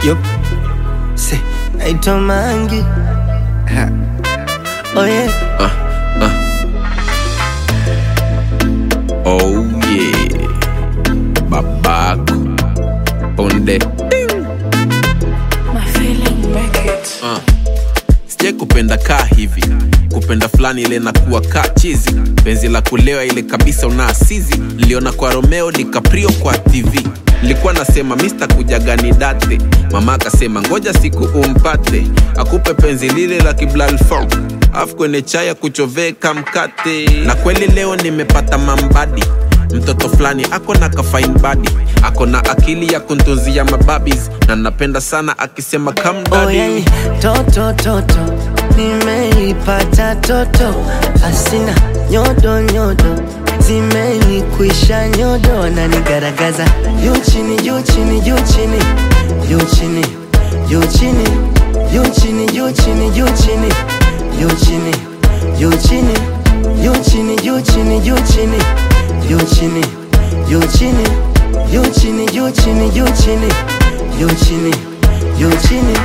Yup. Se, naitwa Mangi. Ha. Oh yeah. Uh, uh. Oh yeah. Babako. Onde. My feeling make it. Uh. Sijai kupenda kaa hivi kupenda fulani ile nakuwa kaa chizi penzi la kulewa ile kabisa una asizi niliona kwa romeo dicaprio kwa tv nilikuwa nasema mista kujagani date mama akasema ngoja siku umpate akupe penzi lile la kiblalfon afu kwenye chaya kuchoveka mkate na kweli leo nimepata mambadi mtoto fulani ako na kafain badi ako na akili ya kuntunzia mababis na napenda sana akisema Oh kamdadi yeah. Toto toto. Nimeipata toto. Asina nyodo nyodo. Zimenikwisha nyodo na nigaragaza. Juu chini juu chini juu chini. Juu chini. Juu chini. Juu chini juu chini juu chini. Juu chini. Juu chini. Juu chini juu chini juu chini. Juu chini. Juu chini. Juu chini juu chini juu chini. Juu chini. Juu chini.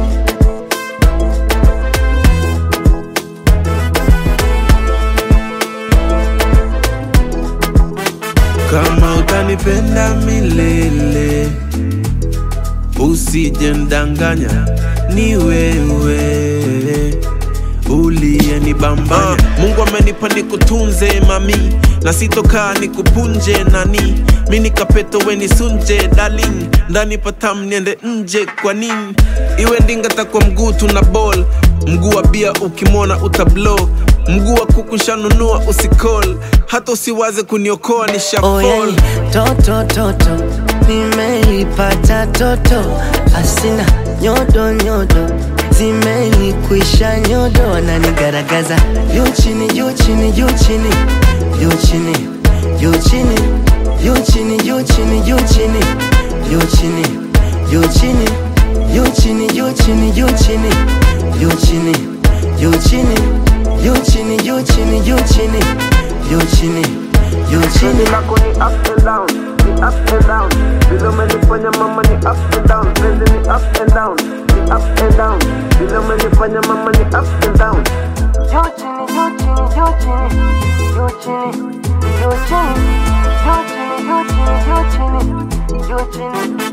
kama utanipenda milele usije ndanganya ni wewe uliyenibambanya uh, mungu amenipa nikutunze mami na sitokaa nikupunje nani mi nikapeto weni sunje darling ndani patam niende nje kwa nini iwe ndingata kwa mguu tuna ball mguu wa bia ukimwona utablo mguu wa kuku shanunua usikol hata usiwaze kuniokoa ni Oh shafol yeah. Toto toto. Nimeipata toto. Asina nyodo nyodo. Zimenikwisha nyodo na nigaragaza. Juu chini juu chini juu chini. Juu chini. Juu chini. Juu chini juu chini juu chini. Juu chini. Juu chini. Juu chini juu chini juu chini. Juu chini. Juu chini. Juu chini juu chini juu chini. Juu chini. Juu chini. lako ni up and down, ni up and down. Vile umenifanya mama ni up and down, penzi ni up and down, ni up and down. Vile umenifanya mama ni up and down. Juu chini, juu chini, juu chini, juu chini, juu chini, juu chini, juu chini, juu chini, juu chini,